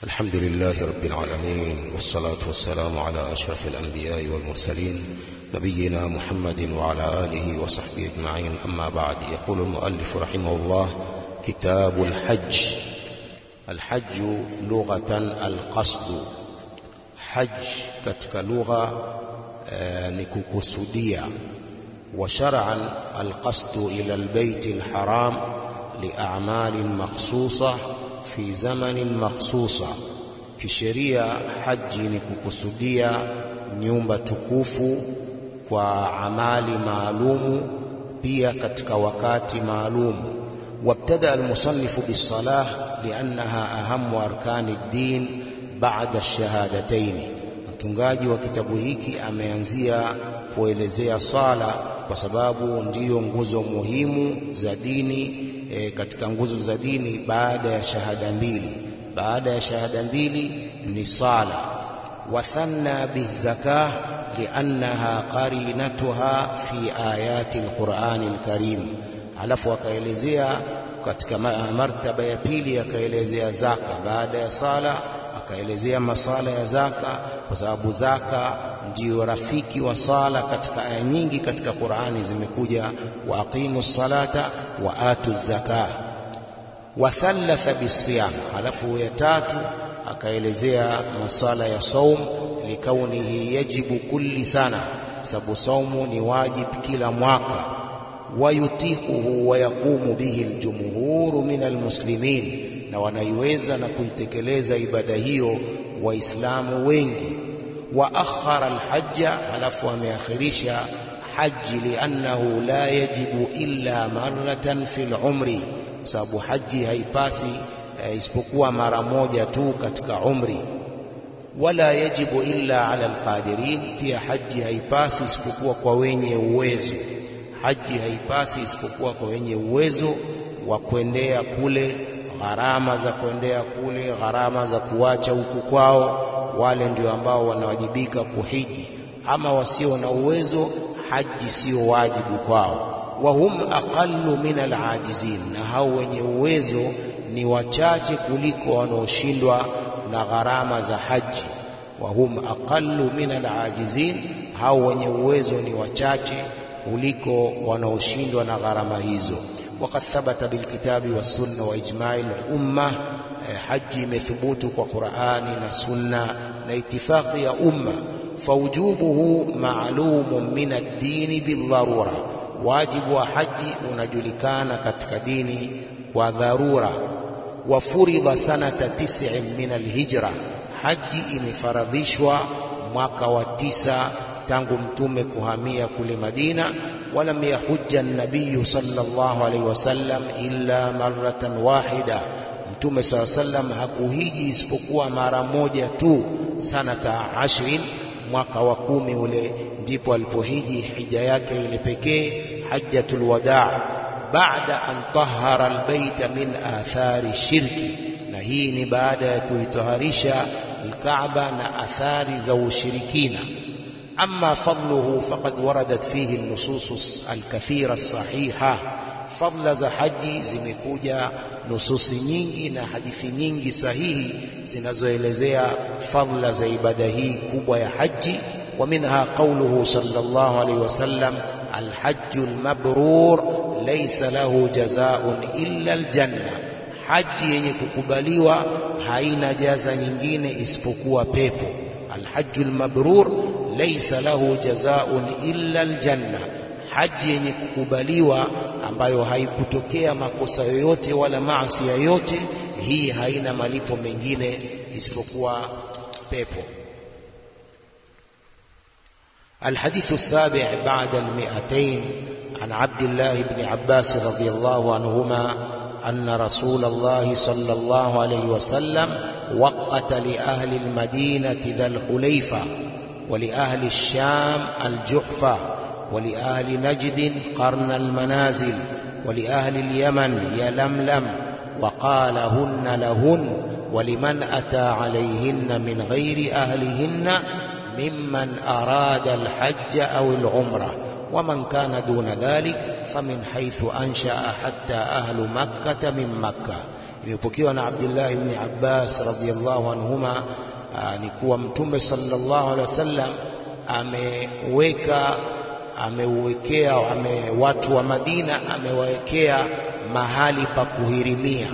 الحمد لله رب العالمين والصلاة والسلام على أشرف الأنبياء والمرسلين نبينا محمد وعلى آله وصحبه أجمعين أما بعد يقول المؤلف رحمه الله كتاب الحج الحج لغة القصد حج katika lugha eh, ni kukusudia وشرعا القصد إلى البيت الحرام لأعمال مخصوصة في زمن مخصوصة kisheria haji ni kukusudia nyumba tukufu kwa amali maalumu pia katika wakati maalumu wabtada almusannifu bisalah liannaha ahamu arkani ddin baada shahadataini mtungaji wa kitabu hiki ameanzia kuelezea sala kwa sababu ndiyo nguzo muhimu za dini e, katika nguzo za dini baada ya shahada mbili baada ya shahada mbili ni sala wathanna bizakah liannaha qarinatuha fi ayati alqurani alkarim alafu akaelezea katika martaba ya pili akaelezea zaka baada ya sala akaelezea masala ya zaka kwa sababu zaka ndiyo rafiki wa sala katika aya nyingi katika Qur'ani zimekuja wa aqimu salata wa atu zaka wa thalatha bisiyam alafu ya tatu akaelezea masala ya saum likaunihi yajibu kulli sana sababu saumu ni wajib kila mwaka wayutiquhu wa yaqumu bihi aljumhuru min almuslimin na wanaiweza na kuitekeleza ibada hiyo waislamu wengi wa akhara alhajja halafu ameakhirisha haji liannahu la yajibu illa maratan fil umri sababu haji haipasi eh, isipokuwa mara moja tu katika umri wala yajibu illa ala alqadirin pia haji haipasi isipokuwa kwa wenye uwezo haji haipasi isipokuwa kwa wenye uwezo wa kuendea kule gharama za kuendea kule gharama za kuacha huku kwao wale ndio ambao wanawajibika kuhiji ama wasio na uwezo haji sio wajibu kwao wa hum aqallu min alajizin na hao wenye uwezo ni wachache kuliko wanaoshindwa na gharama za haji wa hum aqallu min alajizin hao wenye uwezo ni wachache kuliko wanaoshindwa na gharama hizo وقد ثبت بالكتاب والسنة وإجماع الأمة حج مثبوت وقرآن سنة لاتفاق يا أمة فوجوبه معلوم من الدين بالضرورة واجب وحج ونجلكان كتك ديني وضرورة وفرض سنة تسع من الهجرة حج imefardhishwa mwaka wa tisa tangu mtume kuhamia kule Madina ولم يحج النبي صلى الله عليه وسلم إلا مرة واحدة mtume saa sallam hakuhiji isipokuwa mara moja tu sanata ashrin mwaka wa kumi ule ndipo alipohiji hija yake ile pekee hajjatul wadaa baada an tahara albaita min athari shirki na hii ni baada ya kuitaharisha alkaaba na athari za ushirikina أما فضله فقد وردت فيه النصوص الكثيرة الصحيحة فضل za haji zimekuja nususi nyingi na hadithi nyingi sahihi zinazoelezea fadla za ibada hii kubwa ya haji ومنها قوله صلى الله عليه وسلم الحج المبرور ليس له جزاء إلا الجنة haji yenye kukubaliwa haina jaza nyingine isipokuwa pepo الحج المبرور laysa lahu jazaun illa aljanna haji yenye kukubaliwa ambayo haikutokea makosa yoyote wala maasi yoyote hii haina malipo mengine isipokuwa pepo الحديث السابع بعد المئتين عن عبد الله بن عباس رضي الله عنهما أن رسول الله صلى الله عليه وسلم وقت لأهل المدينة ذا الحليفة ولأهل الشام الجحفة ولأهل نجد قرن المنازل ولأهل اليمن يلملم وقال هن لهن ولمن أتى عليهن من غير أهلهن ممن أراد الحج أو العمرة ومن كان دون ذلك فمن حيث أنشأ حتى أهل مكة من مكة imepokewa na Abdullah ibn Abbas radhiyallahu anhuma ni kuwa Mtume sallallahu alaihi wasallam ameweka ameuwekea ame watu wa Madina amewawekea mahali pa kuhirimia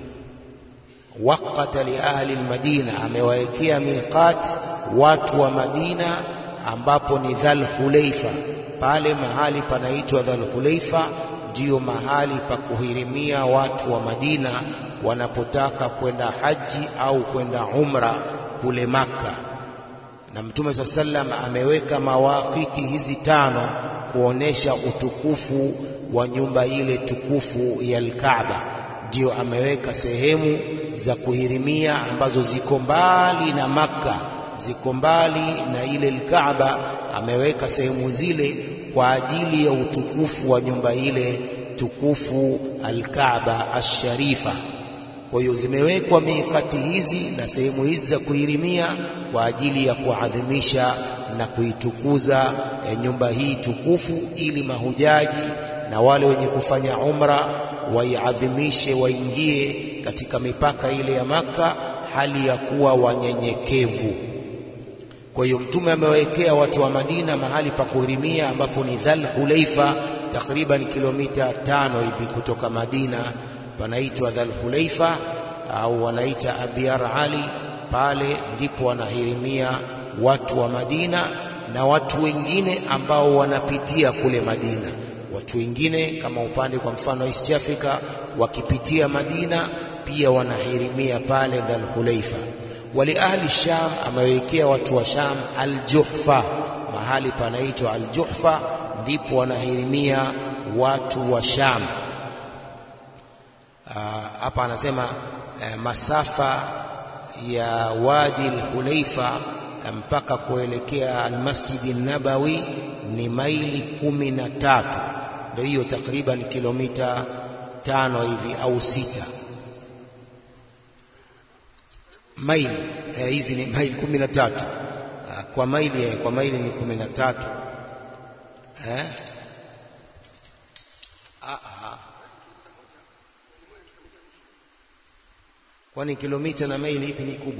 waqata li ahli almadina amewawekea miqat watu wa Madina ambapo ni Dhal Hulaifa pale mahali panaitwa Dhal Hulaifa ndiyo mahali pa kuhirimia watu wa Madina wanapotaka kwenda haji au kwenda umra kule Makka na Mtume saa sallam ameweka mawakiti hizi tano kuonesha utukufu wa nyumba ile tukufu ya Al-Kaaba. Ndio ameweka sehemu za kuhirimia ambazo ziko mbali na Makka, ziko mbali na ile Al-Kaaba. Ameweka sehemu zile kwa ajili ya utukufu wa nyumba ile tukufu Al-Kaaba Ash-Sharifa. Kwa hiyo zimewekwa mikati hizi na sehemu hizi za kuhirimia kwa ajili ya kuadhimisha na kuitukuza e, nyumba hii tukufu, ili mahujaji na wale wenye kufanya umra waiadhimishe, waingie katika mipaka ile ya Maka hali ya kuwa wanyenyekevu. Kwa hiyo Mtume amewekea watu wa Madina mahali pa kuhirimia ambapo ni Dhal Hulaifa, takriban kilomita tano hivi kutoka Madina panaitwa Dhal Hulaifa au wanaita Abyar Ali. Pale ndipo wanahirimia watu wa Madina na watu wengine ambao wanapitia kule Madina. Watu wengine kama upande kwa mfano East Africa wakipitia Madina pia wanahirimia pale Dhal Hulaifa. Wali ahli Sham, amewekea watu wa Sham Al-Juhfa, mahali panaitwa Al-Juhfa, ndipo wanahirimia watu wa Sham. Hapa anasema eh, masafa ya Wadi al-Hulaifa mpaka kuelekea al-Masjid an-Nabawi ni maili kumi na tatu, ndio hiyo takriban kilomita tano hivi au sita maili hizi eh, ni maili kumi na tatu kwa maili eh, kwa maili ni kumi na tatu eh? Kwani kilomita na maili ipi ni kubwa?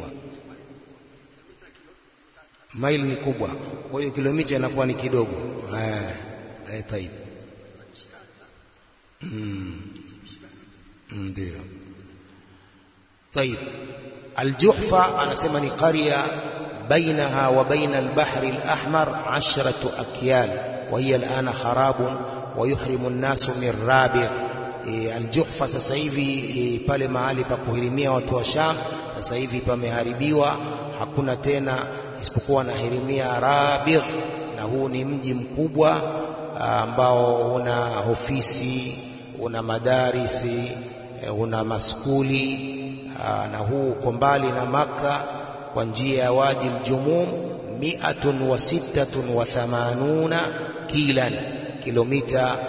Maili ni kubwa, kwa hiyo kilomita inakuwa ni kidogo. Eh, eh, taib. Mm. Ndio. Taib. Al-Juhfa anasema ni qarya bainaha wa baina al-bahri al-ahmar ashratu akyal wa hiya al-ana kharabun wa yuhrimu an-nasu min rabi' E, Aljuhfa sasa hivi e, pale mahali pa kuhirimia watu wa Sham sasa hivi pameharibiwa, hakuna tena isipokuwa nahirimia Rabigh, na huu ni mji mkubwa ambao una ofisi, una madarisi, e, una maskuli aa, na huu uko mbali na Makka kwa njia ya Wadi Aljumum, miatun wa sittatun wa thamanuna kilan, kilomita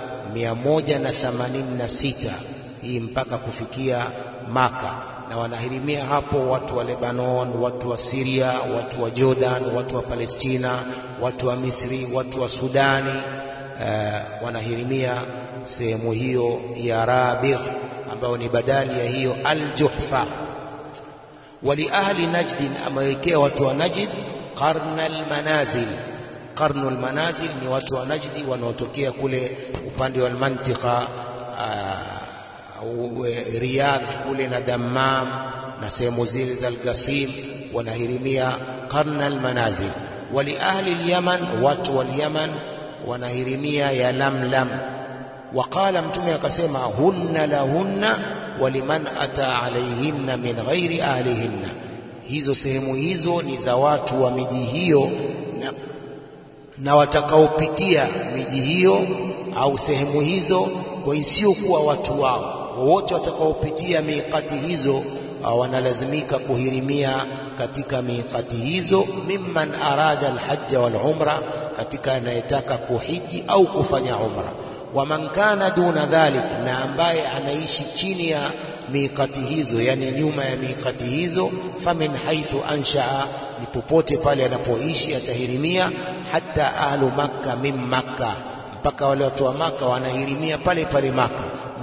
186 hii mpaka kufikia Maka, na wanahirimia hapo watu wa Lebanon, watu wa Syria, watu wa Jordan, watu wa Palestina, watu wa Misri, watu wa Sudani uh, wanahirimia sehemu hiyo ya Rabigh ambayo ni badali ya hiyo Al-Juhfa. Wali ahli Najdin, amewekea watu wa Najd qarna al-manazil Qarnul manazil ni watu wa Najdi wanaotokea kule upande wa mantika uh, Riyadh kule na Dammam na sehemu zile za Al-Qasim wanahirimia qarnal manazil. Wali ahli al-Yaman, watu wa Yaman wanahirimia ya Lamlam. Waqala, Mtume akasema hunna lahunna waliman ata alayhinna min ghairi ahlihinna, hizo sehemu hizo ni za watu wa miji hiyo na na watakaopitia miji hiyo au sehemu hizo kwa isiyokuwa watu wao wote watakaopitia miqati hizo wanalazimika kuhirimia katika miqati hizo, mimman arada alhajja wal umra, katika anayetaka kuhiji au kufanya umra. Wa man kana duna dhalik, na ambaye anaishi chini ya miqati hizo, yani nyuma ya miqati hizo, famin haithu anshaa, ni popote pale anapoishi atahirimia hata ahlu makka min makka, mpaka wale watu wa Makka wanahirimia pale pale Makka.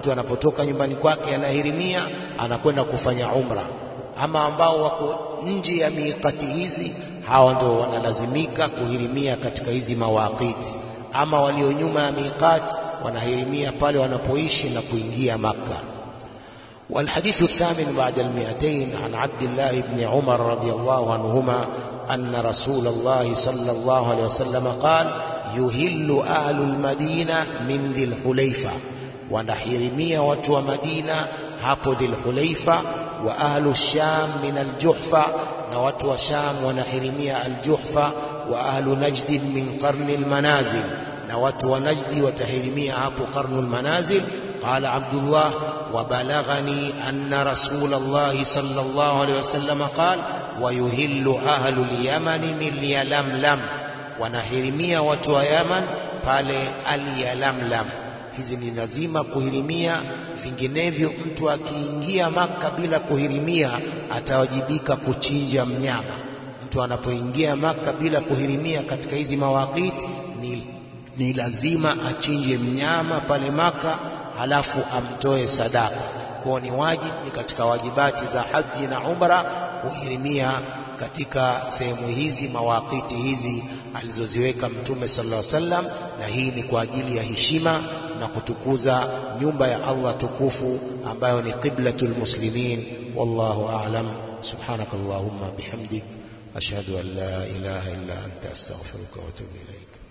mtu anapotoka nyumbani kwake anahirimia anakwenda kufanya umra. Ama ambao wako nje ya miqati hizi, hawa ndio wanalazimika kuhirimia katika hizi mawaqiti. Ama walio nyuma ya miqati wanahirimia pale wanapoishi na kuingia Makka. والحديث الثامن بعد المئتين عن عبد الله بن عمر رضي الله عنهما أن رسول الله صلى الله عليه وسلم قال يهل أهل المدينة من ذي الحليفة ونحرمية وتو مدينة hapo ذي الحليفة وأهل الشام من الجحفة نوتو شام ونحرمية الجحفة وأهل نجد من قرن المنازل نوتو نجد وتحرمية hapo قرن المنازل قال عبد الله وبلغني أن رسول الله صلى الله عليه وسلم قال ويهل أهل اليمن من يلملم wanahirimia watu wa Yaman pale Al-Yalamlam. Hizi ni lazima kuhirimia, vinginevyo mtu akiingia Maka bila kuhirimia atawajibika kuchinja mnyama. Mtu anapoingia Maka bila kuhirimia katika hizi mawakiti ni, ni lazima achinje mnyama pale Maka halafu amtoe sadaka. Kwa ni wajibu, ni katika wajibati za haji na umra kuhirimia katika sehemu hizi mawakiti hizi alizoziweka Mtume sallallahu alaihi wasallam, na hii ni kwa ajili ya heshima na kutukuza nyumba ya Allah tukufu ambayo ni qiblatul muslimin. Wallahu a'lam. Subhanakallahumma bihamdik ashhadu an la ilaha illa anta astaghfiruka wa atubu ilaik.